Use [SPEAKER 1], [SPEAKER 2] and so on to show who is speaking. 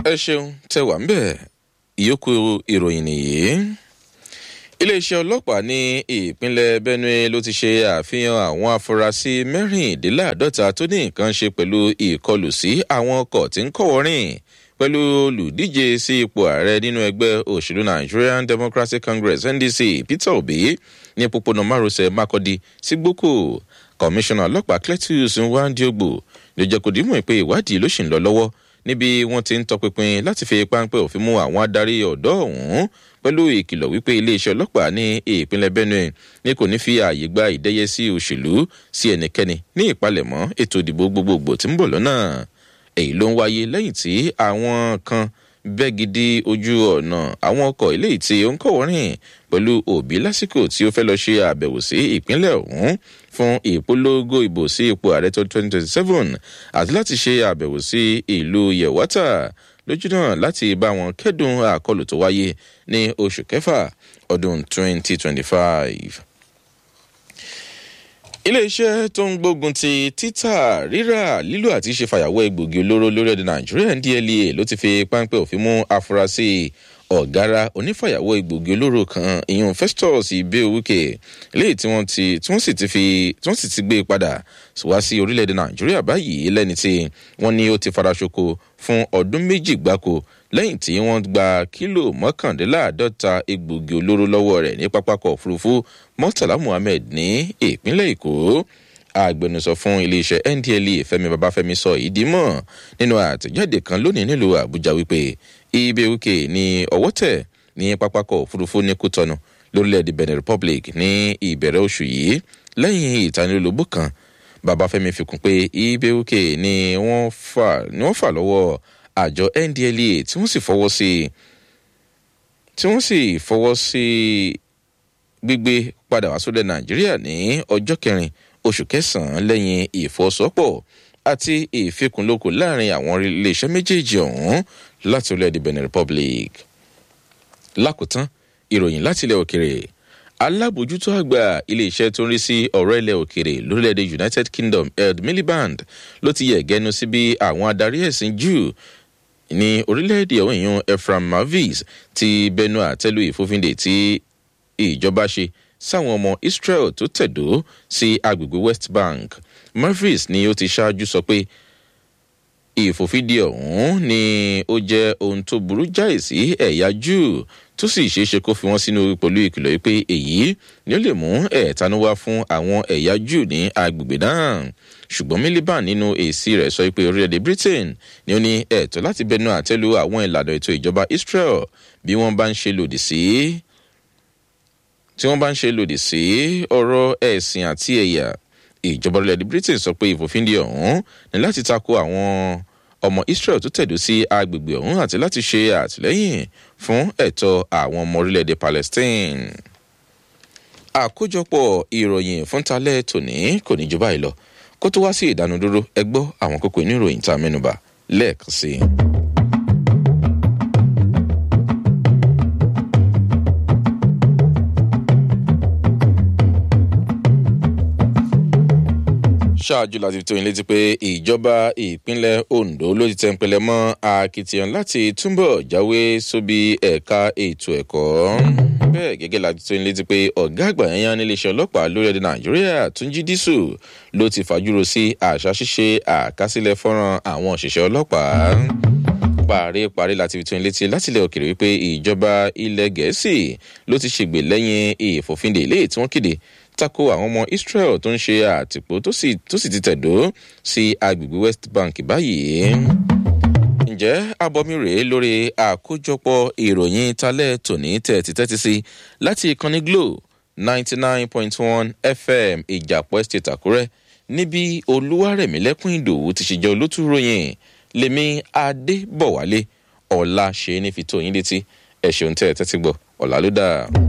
[SPEAKER 1] ẹ ṣeun tẹ wà ń bẹ̀ ìyókù ìròyìn nìyí iléeṣẹ́ ọlọ́pàá ní ìpínlẹ̀ benue ló ti ṣe àfihàn àwọn afurasí mẹ́rìndínláàdọ́ta tó ní nǹkan ṣe pẹ̀lú ìkọlù sí àwọn ọkọ̀ tí ń kọ̀wọ́ rìn pẹ̀lú olùdíje sí ipò ààrẹ nínú ẹgbẹ́ òṣèlú nigerian democratic congress ndc peter obi ní pópónà márosẹ̀ makodi sí gboko kọmíṣánná ọlọ́pàá cletus nwandiogbo ló jẹ́ kó dìímọ̀ pé ìwádìí ló ṣì ń lọ lọ́wọ́ níbi wọ́n ti ń tọpinpin láti fi páńpẹ́ òfin mú àwọn adarí ọ̀dọ́ ọ̀hún pẹ̀lú ìkìlọ̀ wípé iléeṣẹ́ ọlọ́pàá ní ìpínlẹ̀ benue ní kò ní fi ààyè gba ìdẹ́yẹ sí òṣèlú sí ẹnikẹ́ni ní ìpalẹ̀mọ́ ètò ìdìbò gbogbogbò tí ń bọ̀ lọ́nà èyí ló ń wáyé lẹ́yìn tí àwọn kan bẹ́ gidi ojú ọ̀nà àwọn ọkọ̀ eléyìí tí ó ń kọ̀wọ́ rìn pẹ̀lú òbí lásìkò tí ó fẹ́ lọ ṣe àbẹ̀wò sí ìpínlẹ̀ ọ̀hún fún ìpolongo ìbò sí ipò ààrẹ tó twenty twenty seven àti láti ṣe àbẹ̀wò sí ìlú yẹ̀wátà lójúnà láti bá wọn kẹ́dùn àkọlù tó wáyé ní oṣù kẹfà ọdún twenty twenty five iléeṣẹ́ tó ń gbógun ti títà rírà lílo àti ṣe fàyàwọ́ egbògi olóró lórílẹ̀‐èdè nàìjíríà ndla ló ti fi páńpẹ́ òfin mú afurasí ọ̀gára onífàyàwọ́ egbògi olóró kan ìyún festus ibewuke léyìí tí wọ́n ti tí wọ́n sì ti fi tí wọ́n sì ti gbé padà wá sí orílẹ̀‐èdè nàìjíríà báyìí lẹ́ni tí wọ́n ní ó ti faraṣoko fún ọdún méjì gbáko lẹ́yìn tí wọ́n gba kílò mọ́kàndínláàádọ́ta egbògi olóró lọ́wọ́ rẹ̀ ní pápákọ̀ òfurufú murtala muhammed ní ìpínlẹ̀ èkó agbẹnusọ fún iléeṣẹ́ ndla fẹmi babafẹmi sọ ìdí mọ̀ nínú àtẹ̀jáde kan lónìí nílùú àbújá wípé ibeuke ní ọwọ́ tẹ̀ ní pápákọ̀ òfurufú ní kútọ́nù lórílẹ̀‐èdè benin republic ní ìbẹ̀rẹ̀ oṣù yìí lẹ́yìn ìtanilólobó kan babafẹmi fi kún pé ibeuke ni wọ́n fà lọ́wọ́ àjọ ndla tí wọ́n sì fọwọ́ sí tí wọ́n sì fọwọ́ sí gbígbé padà wá sódẹ̀ nàìjíríà ní ọjọ́ kẹrin oṣù kẹsàn-án lẹ́yìn ìfọwọ́sowọ́pọ̀ àti ìfikùnlókò láàrin àwọn iléeṣẹ́ méjèèjì ọ̀hún láti orílẹ̀-èdè benin republic. lákòótán ìròyìn láti ilẹ̀ òkèrè alábòjútó àgbà iléeṣẹ́ tó ń rí sí ọ̀rọ̀ ilẹ̀ òkèrè lórílẹ̀‐èdè united kingdom ed miliband ló ti yẹ̀ gẹ́nu sí bí àwọn adarí ẹ̀sìn jew ní orílẹ̀-èdè ọ̀hún ìyún ephraim mavis ti bẹnu àtẹ́lu ìfòfindè tí ìjọba ṣe sáwọn ọmọ israel tó tẹ̀dó sí agbègbè west bank mavis ni ó ti ṣáájú sọ pé ìfòfindè ọ̀hún ni ó jẹ́ ohun tó burú jáì sí ẹ̀yà jew tó sì ṣeé ṣe kó fi wọ́n sínú pẹ̀lú ìkìlọ̀ yìí pé èyí ni ó lè mú ẹ̀ẹ̀tanú wá fún àwọn ẹ̀yà jew ní agbègbè náà ṣùgbọ́n miliban nínú èsì rẹ̀ sọ pé orílẹ̀-èdè britain ni ó ní ẹ̀tọ́ láti bẹnu àtẹ́lu àwọn ìlànà ètò ìjọba israel bí wọ́n bá ń ṣe lòdì sí tí wọ́n bá ń ṣe lòdì sí ọ̀rọ̀ ẹ̀sìn àti ẹ̀yà ìjọba orílẹ̀-èdè britain sọ pé ìfòfindì ọ̀hún ní láti tako àwọn ọmọ israel tó tẹ̀dó sí agbègbè ọ̀hún àti láti ṣe àtìlẹ́yìn fún ẹ̀tọ́ àwọn ọmọ orílẹ̀-èdè palestine àkójọpọ̀ ìròyìn fúntalẹ́ tòní kò ní jù báyìí lọ kó tó wá sí ìdánudúró ẹ gbọ́ àwọn kókó inú ìròyìn tá a mẹ́nuba lẹ́ẹ̀kan sí i. ṣáájú láti tó yín létí pé ìjọba ìpínlẹ̀ ondo ló ti tẹ̀pẹ̀lẹ̀ mọ́ akitiyan láti túbọ̀ jáwé sóbi ẹ̀ka ètò ẹ̀kọ́ bẹ́ẹ̀ gẹ́gẹ́ láti tó yín létí pé ọ̀gá àgbà yẹn níléeṣẹ́ ọlọ́pàá lórílẹ̀‐èdè nàìjíríà túnjí dísù ló ti fàjúrò sí àṣà ṣíṣe àkásílẹ̀ fọ́nrán àwọn òṣìṣẹ́ ọlọ́pàá parí parí láti fi tó yín létí látilẹ̀ òkèrè wípé ìjọba ilẹ̀ gẹ̀ẹ́sì ló ti ṣègbè lẹ́yìn ìfòfindè ilé tí wọ́n kéde tako àwọn ọmọ israel tó ń ṣe àtìpó tó sì ti tẹ̀dó sí agbègbè west bank báyìí. ǹjẹ́ abọ́mi rèé lórí àkójọpọ̀ ìròyìn talẹ́ tòní tẹ̀tí tẹ́tí sí láti ìkànnì glo ninety nine point one fm ìjàpọ̀ estate àkúrẹ́ níbi olúwarẹ̀mílẹ́kùn ìdòwú ti ṣe jẹ́ olótú ròyìn lèmi adébọ̀wálé ọ̀la ṣe é ní fi tó yín létí ẹ̀ ṣeun tẹ́ ẹ tẹ́tí gbọ́ ọ̀la ló dáa.